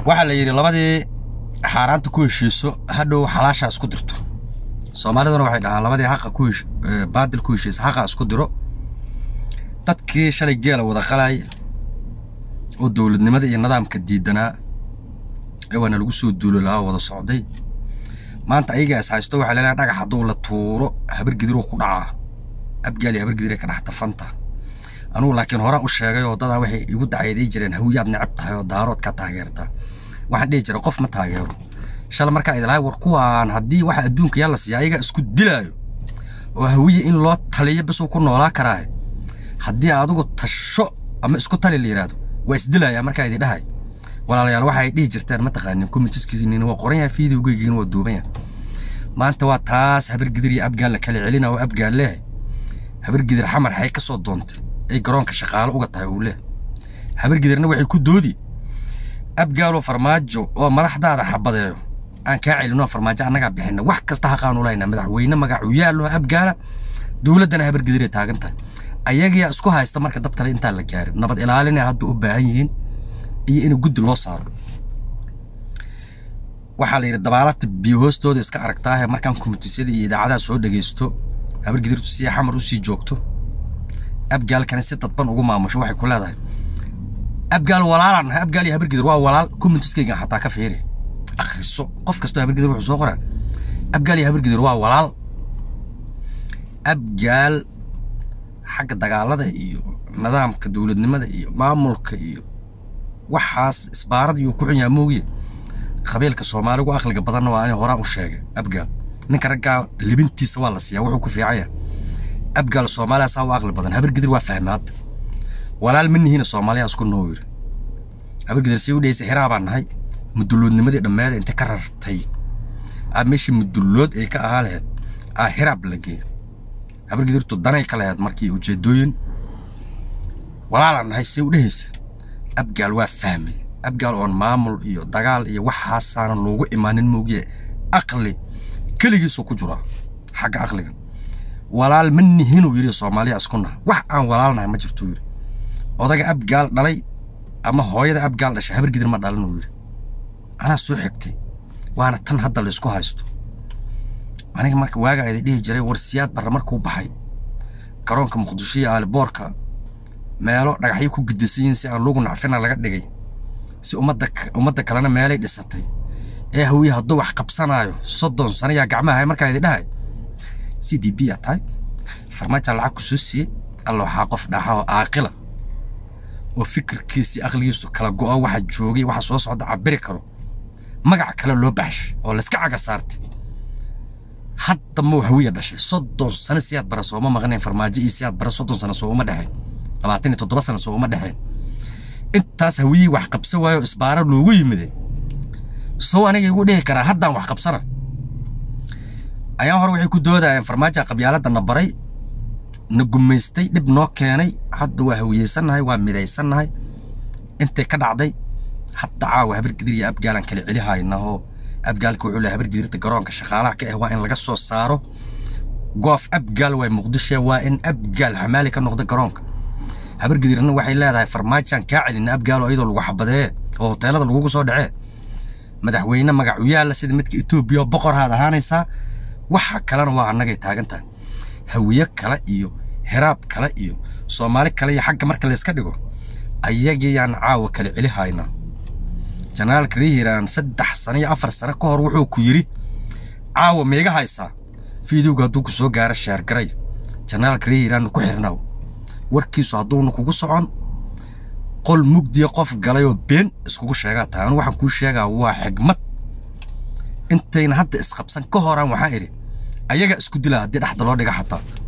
waxaa la yidhi labadii xaaraanta ku heshiiso hadhow xalaashaa isku dirto soomaaliduna waxay dhahaan labadii haqa ku hesh baadil ku heshiisa haqa isku diro dadkii shalay geela wada qalay oo dowladnimada iyo nidaamka diidanaa ee waana lagu soo duulo lahaa wada socday maanta ayagaa is haysto waxaa leelahay dhagax hadduu la tuuro habargidiruu ku dhacaa abgaali habargidiree ka dhex tafanta anugu laakiin horaan u sheegay oo dadaa waxay igu dacayday jireen hawiyaad necab tahay oo daarood ka taageerta waxaan dhihi jiray qof ma taageero shala markaa idlahay war kuwaan haddii waxa adduunka yaa la siiya ayagaa isku dilaayo oo hawiye in loo taliyo bisuu ku noolaa karaaye haddii adigu tasho ama isku tali la yidhaahdo waa isdilayaa markaa idin dhahay walaalayaal waxa ay dhihi jirtaan mataqaanin komitiskiisinin waa qoran yahay fiidowgeygiina waa duuban yahay maanta waa taas habargidir iyo abgaal la kala celina oo abgaal leehay habargidir xamar xay ka soo doontay ay garoonka shaqaalo uga tahay uu leehay habargidirna waxay ku doodi abgaaloo farmaajo oo madaxdaada xabadeeyo aan kaa celinoo farmaajo annagaa bixina wax kasta haqaanu lahaynaa madaxweyne magacu yaallo abgaala dowladdana habargidiray taagan tahay ayagiyaa isku haysta marka dad kale intaan la gaarin nabad ilaalinay hadda u baahan yihiin iyo in guddi loo saaro waxaa la yidhi dabaalata biyo hoostooda iska aragtaahe markaan komitisyada iyo idaacadaha soo dhegaysto habargidirtu si xamar usii joogto abgaalkana si dadban ugu maamusho waxay ku leedahay abgaal walaalaan nahay abgaal iyo habargidir waa walaal komitiskaygan xataa ka fiiri akhriso qof kastoo habargidir wuxuu soo qoraa abgaal iyo habargidir waa walaal abgaal xagga dagaalada iyo nidaamka dowladnimada iyo maamulka iyo waxaas isbaarada iyo ku xun yaha moogiye qabiilka soomaaligu aqliga badanna waa inay horaan u sheegay abgaal ninka raggaa libintiisa waa la siiyaa wuxuu ku fiican yahay abgaal soomaaliya saa u aqli badan habargidir waa fahmaad walaal ma nihiina soomaaliya isku noo yiri habargidir si u dhehaysa xiraa baan nahay mudulloodnimadii dhammeeda inta ka rartay aa meeshii mudullood ay ka ahaa lahayd aa hiraab la geey habargidirtu danay ka lahayd markii ujeedooyin walaalaan nahay si u dhehaysa abgaal waa fahmay abgaal oon maamul iyo dagaal iyo waxaasaana loogu imaanin moogiye aqli keligiisuu ku jiraa xagga aqliga walaal ma nihinuu yidhi soomaaliya isku naha wax aan walaalnahay ma jirtuu yidhi odaga abgaal dhalay ama hooyada abgaal dhashay habargidir ma dhalin uu yidhi anaa soo xigtay waana tan hadda la isku haysto aniga marka waaga ayda dhihi jiray war siyaad barre markuu baxay garoonka muqdisho iyo aaliboorka meelo dhagaxyo ku gidisan yihiin si aan lugu nacfina laga dhigay si ummadda ummadda kalena meelay dhisatay ee hawiye hadduu wax qabsanaayo soddon sano yaa gacmaha hay markaa idi dhahay c b b aa tahay farmaaja lacag ku soo siiyey alla waxaa qof dhaxa oo aaqila oo fikirkiisii aqligiisu kala go'o waxa joogay waxa soo socda cabiri karo magac kale loo baxshay oo layska caga saartay hadda mau hawiya dhashay soddon sano siyaad bara sooma maqnayn farmaajo iyo siyaad bara soddon sano soo uma dhexayn labaatan iyo toddoba sano soo uma dhexayn intaas hawiyii wax qabsan waayo isbaaro loogu yimide sow aniga igu dhihi karaa haddaan wax qabsana ayaan hore waxay ku doodayeen farmaaja qabyaaladda na baray na gumaystay dhib noo keenay hadda waa hawiyeysannahay waa midaysannahay intay ka dhacday hadda caawa habargidir iyo abgaalaan kala celi haynahoo abgaalka wuxuu lehay habargidirta garoonka shaqaalaha ka ah waa in laga soo saaro goof abgaal waa muqdisho waa in abgaal xamaali ka noqda garoonka habargidirna waxay leedahay farmaajaan kaa celina abgaalo iyadoo lagu xabadee oo hoteelada lagugu soo dhacee madaxweyne magacu yaalla sida midka etoobiya oo boqorhaad ahaanaysaa waxa kalena waa annagay taagan tahay hawiye kale iyo heraab kale iyo soomaali kale iyo xagga marka layska dhigo ayagiyaan caawa kala celi haynaa janaalka rehiiraan saddex sano iyo afar sano ka hor wuxuu ku yidhi caawa meega haysaa fiidowga hadduu ku soo gaaro sheergaray janaalka rehiiraanna ku xirnaaw warkiisu hadduuna kugu socon qol mugdiya qof galay oo been iskugu sheegaa tahay anu waxaan kuu sheegaa waa xigmad intayna hadda isqabsan ka horaan waxaan idhi ayagaa isku dilaa haddii dhexda loo dhiga xataa